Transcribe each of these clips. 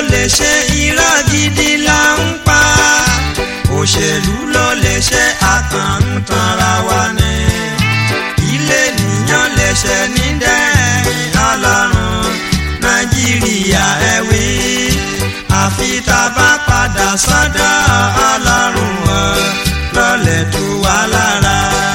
lè ṣe irọ́ gidi là ń pa òṣèlú ló lè ṣe àkàǹtanra wa ni ilé nìyàn lè ṣe ní dẹ́rìn ọlọ́run nàìjíríà ẹ wí àfi tá a bá padà sọ́dọ̀ ọlọ́run o lọ́lẹ̀ tó wà lára.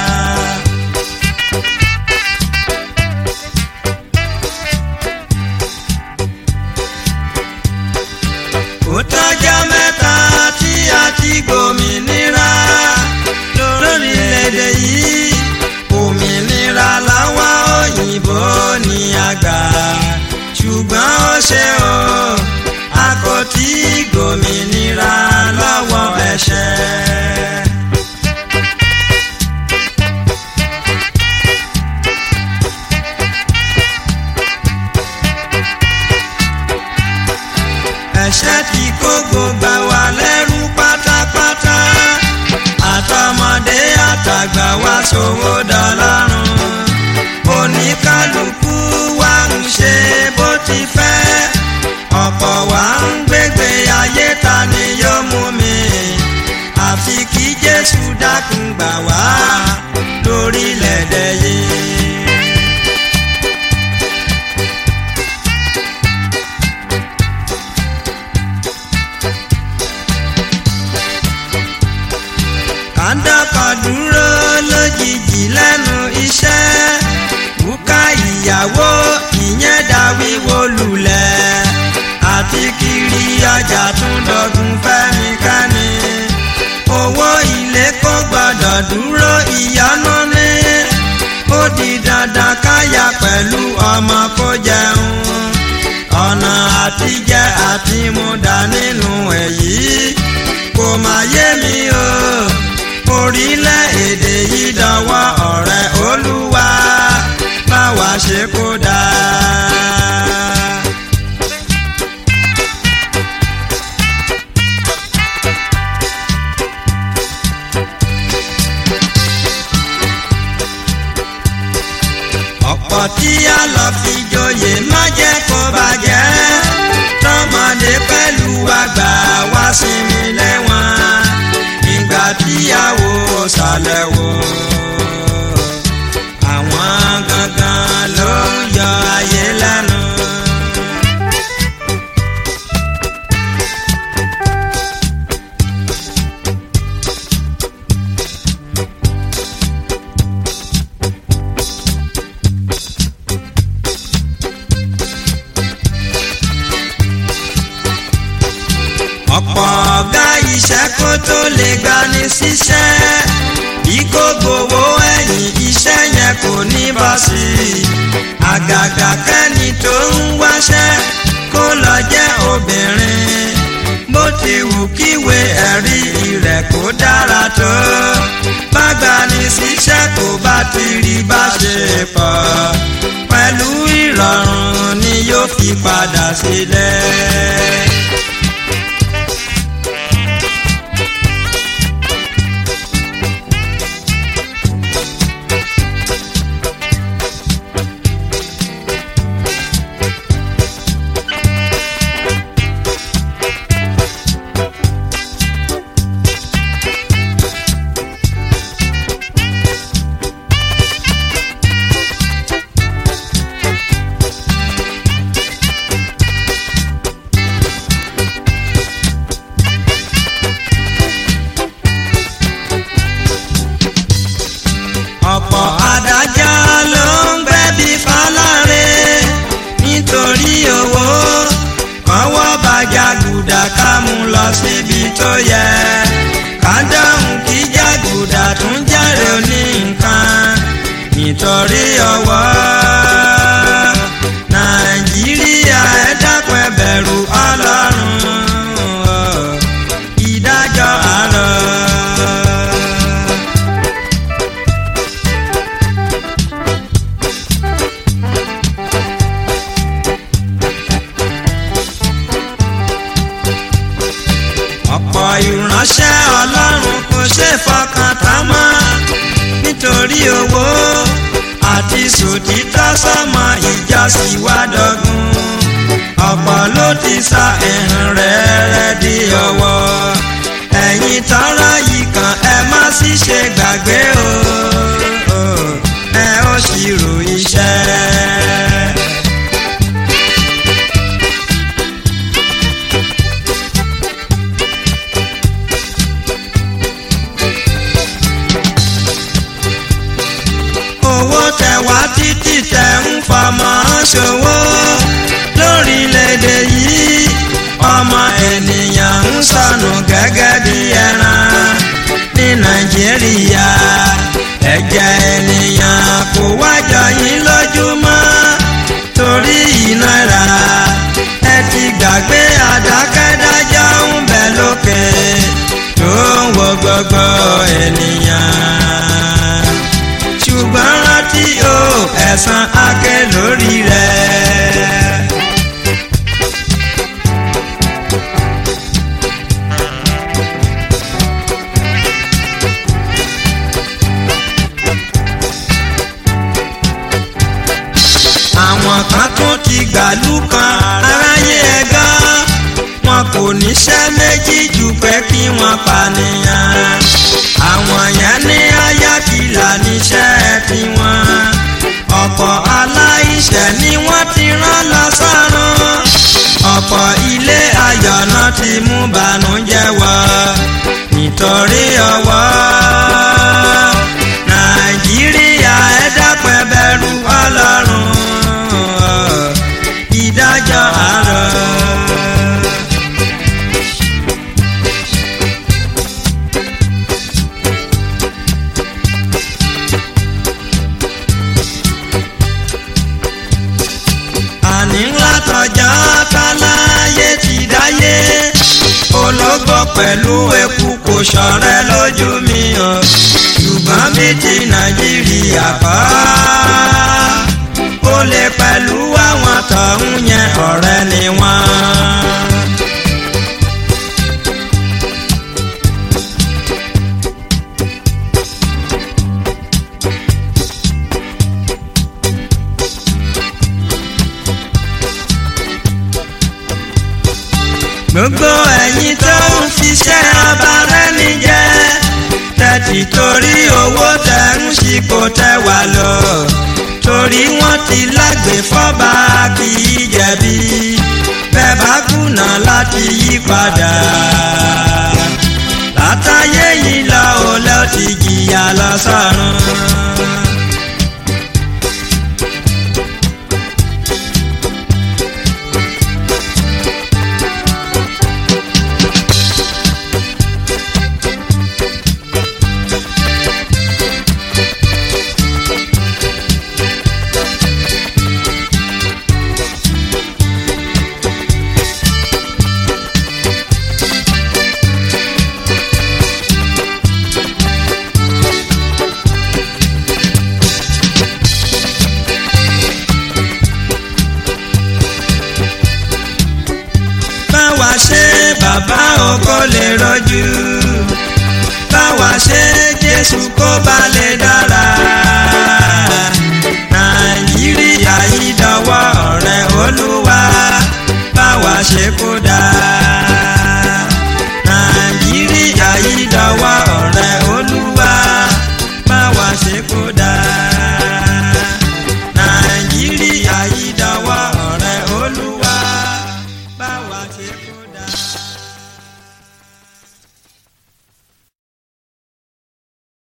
ó tọ́jọ́ mẹ́ta tí a ti gbòmìnira lórílẹ̀‐èdè yìí òmìnira làwọn òyìnbó ní àgbà ṣùgbọ́n ó ṣe o a kò tí gbòmìnira lọ́wọ́ ẹ̀ṣẹ̀. ẹ̀ṣẹ̀ tí kó gbogbo wa lẹ́rú pátápátá àtọmọdé àtàgbà wa ṣòwò dọlọ́run oníkálukú wa ń ṣe bó ti fẹ́ ọ̀pọ̀ wa ń gbégbé ayé ta ni yóò mú mi àfi kí Jésù dákun gbà wá lórílẹ̀‐èdè yìí. kàńdọ́kọ̀ dúró lójijì lẹ́nu iṣẹ́ bùkà ìyàwó ìyẹn dáwíwó lulẹ̀ àti kiri ọjà tún dọ̀gùn fẹ́nikẹ́ni owó ilé kò gbọ́dọ̀ dúró ìyanu ní ó di dandan káyà pẹ̀lú ọmọ kó jẹun ọ̀nà àtijẹ àtimúdà nínú èyí kò má yé mi o orílẹ̀-èdè yìí dọwọ́ ọ̀rẹ́ olúwa báwa ṣe kó dáa. ọ̀pọ̀ tí a lọ fi joyè má jẹ́ kó bàjẹ́ tọmọdé pẹ̀lú àgbà wá sinmi lẹ́wọ̀n ìgbà tíyàwó sàlẹ̀ wò àwọn gangan ló ń yọ ayé lẹ́nu. ọ̀pọ̀ ọ̀gá iṣẹ́ kó tó lè gbani síṣẹ́ bí kò gbowó ẹ̀yìn iṣẹ́ yẹn kò ní bọ́ sí i àgàgà kẹ́ni tó ń wáṣẹ́ kó lọ jẹ́ obìnrin bó ti wù kíwé ẹ̀rí rẹ̀ kó dára tó bá gbani síṣẹ́ kó bá ti rí bá ṣe pọ̀ pẹ̀lú ìrọ̀rùn ni yóò fi padà sílẹ̀. ọ̀pọ̀ adájọ́ ló ń gbẹ̀bí fáláre nítorí owó kọ́wọ́ bàjá gùdà ká mú lọ síbi tó yẹ ká dáhùn kí jàgùdà tún jẹ́rìí oní nǹkan nítorí ọwọ́ nàìjíríà ẹ dákun ẹ bẹ̀rù ọlọ́run ìdájọ́ àárọ̀. ọ̀pọ̀ ìránṣẹ́ ọlọ́run kò ṣe fọkàn tán mọ́ nítorí owó àti sòtítọ́ sọ́mọ ìjọsìn wá dọ́gun ọ̀pọ̀ ló ti sa ẹ̀hàn rẹ̀ rẹ̀ di ọwọ́ ẹ̀yin tọ́rọ yìí kan ẹ má sì ṣe gbàgbé o ẹ ó ṣírò iṣẹ́. owó tẹ wá títí tẹ ń fọmọ ṣòwò lórílẹ̀‐èdè yìí ọmọ ènìyàn ń sọnù gẹ́gẹ́ bí ẹran ní nàìjíríà ẹ̀jẹ̀ ènìyàn kò wájọ yín lójúmọ́ torí ìnira ẹ ti gbàgbé àdákẹ́dájọ́ ń bẹ lókè tó ń wo gbogbo ènìyàn ṣùgbọ́n rántí o ẹ̀san akẹ́ lórí rẹ̀. àwọn kan tún ti gbàlú kan aráyé ẹ̀gán wọn kò níṣẹ́ méjì jù pé kí wọ́n pànìyàn àwọn yẹn ní ayákìlá níṣẹ́ tiwọn ọ̀pọ̀ aláìṣẹ̀ ni wọ́n ti rán lọ sọ́run ọ̀pọ̀ ilé ayọ̀ náà ti mú bànújẹ́ wọ nítorí ọwọ́ nàìjíríà ẹ dápẹ́ bẹ̀rù ọlọ́run ìdájọ́ àárọ̀. àní ńlá tọjọ́ táláyé ti dáyé ológbò pẹ̀lú eku kò ṣọ̀rẹ́ lójú mi o ṣùgbọ́n bí ti nàìjíríà kọ́ ó lè pẹ̀lú àwọn tọ̀hún yẹn ọ̀rẹ́ ni wọ́n. gbogbo ẹ̀yin tó ń fiṣẹ́ ọba rẹ́ni jẹ́ tẹ̀tì torí owó tẹ̀ ń ṣipò tẹ̀ wá lọ torí wọ́n ti lágbè fọ́ba kì í jẹ̀bi bẹ́ẹ̀ bá kùnà láti yí padà látàyè yìí lọ ò lọ ti jìyà lọ sọ́run. báwa ṣe bàbá ògo lè rọjú báwa ṣe jésù kó ba lè dára